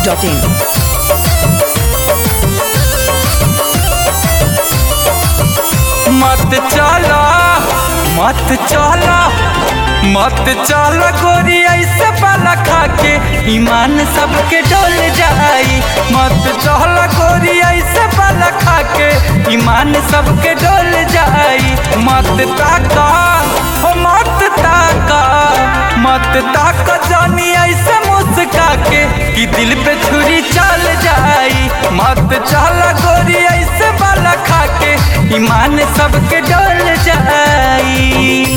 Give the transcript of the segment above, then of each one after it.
biharmasti.in मत चला मत चला मत चला गोरी ऐसे बाला खा के ईमान सबके डोल जाई मत चला गोरी ऐसे बाला खा के ईमान सबके डोल जाई मत ताका हो मत ताका मत ताका जानी ऐसे मुस्का के कि दिल पे छुरी चल जाई मत चला गोरी ऐसे बाला खा के ईमान सबके डोल जाई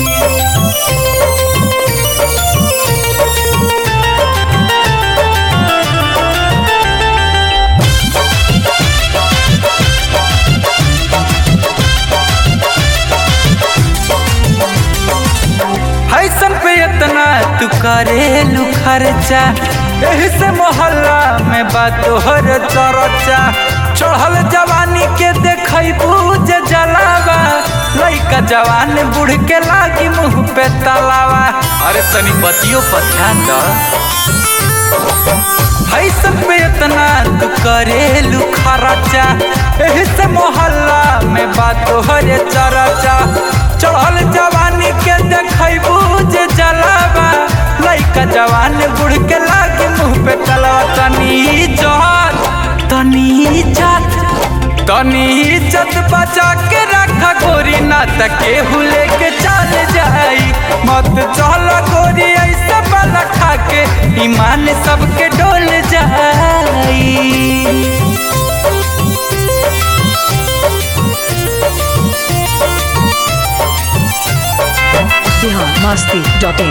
फैशन पे इतना तू करेलू खर्चा एही से मोहल्ला में बात तोहर चर्चा चढ़ल जवानी के देखई बूझ जलावा लइका जवान बूढ़ के लागी मुंह पे तलावा अरे तनी बतियो पर ध्यान द फैशन पे इतना तू करेलू खर्चा एही से मोहल्ला में बात तोहर चर्चा चढ़ल जवानी के देखई बूझ जलावा लइका जवान बूढ़ के लागे मुंह पे तलावा तनी इज्जत तनी इज्जत तनी इज्जत बचा के रखा गोरी ना तके हुले के चल जाई मत चल गोरी ऐसे बाला खा के ईमान सबके डोल जाई biharmasti.in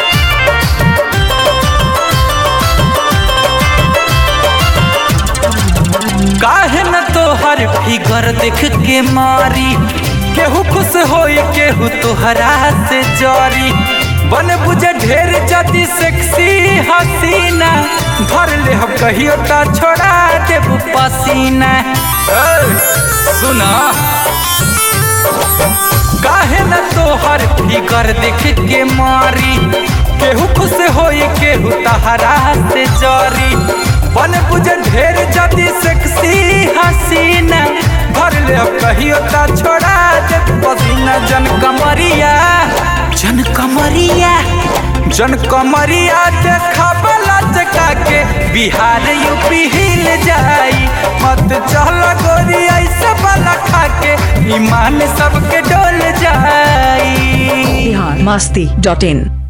काहे न तोहर फिगर देख के मारी केहू खुश होई केहू तोहरा से जरी बन बुझे ढेर जदी सेक्सी हसीना धर ले हम कहियो ता छोड़ा देब पसीना ए, सुना काहे न तोहर फिगर देख के मारी केहू खुश होई केहू तहरा से जरी बन बुझे ढेर जदी सेक्सी हसीना भर ले अब कहियो ता छोड़ा दे पसीना जन कमरिया जन कमरिया जन कमरिया देखा बला चका के बिहार यूपी हिल जाई मत चल गोरी ऐसे बला खा के ईमान सबके डोल जाई biharmasti.in